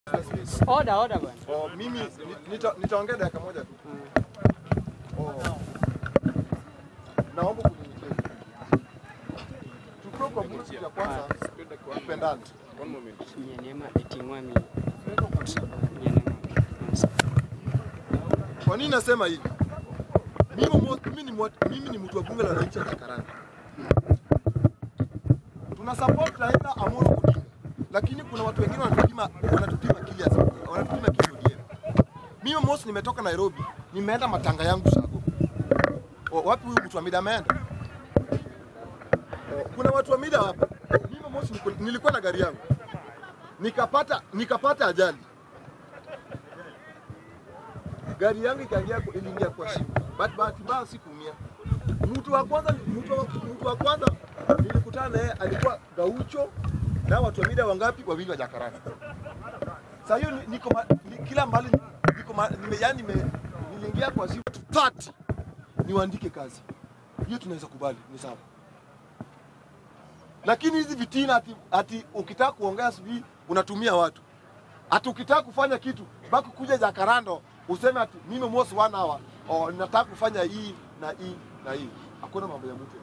Oda, oda bwana. Oh, mimi ni- nita- nitaongea dakika moja tu. Oh. Naomba kunyenyekea. Tukiwa kwa mtu ya kwanza tupendane. Nyenema etingwami. Nyenema. Kwa nini nasema hivi? Mimi mo- mimi ni mwa- mimi ni mtu wa bunge la wananchi la Jakaranda. Tuna support Raila Amolo Odinga. Lakini kuna watu wengine wanatupima wanatupima kili wanatupima kili ODM. Mimi mosi nimetoka Nairobi, nimeenda matanga yangu Sago. O, wapi huyu mtu wa mida ameenda? O, Kuna watu wa mida hapa. Mimi mosi niko- nilikuwa na gari yangu. Nikapata nikapata ajali. gari yangu ikaingia kwa- iliingia kwa shimo. But bahati mbaya sikuumia. Mtu wa kwanza mtu wa, mtu wa kwanza nilikutana naye alikuwa Gaucho na watu wa mida wangapi? Wawili wa Jakaranda. Sasa hiyo ni- niko ma- ni, kila mahali niko ma, nime, yani nime, niliingia kwa shimo 30 niwaandike kazi. Hiyo tunaweza kubali, ni sawa. Lakini hizi vitina ati, ati ukitaka kuongea sijui unatumia watu ati ukitaka kufanya kitu baki kuja Jakarando useme ati mimi mosi one hour oh, nataka kufanya hii na hii na hii. Hakuna mambo ya mtu.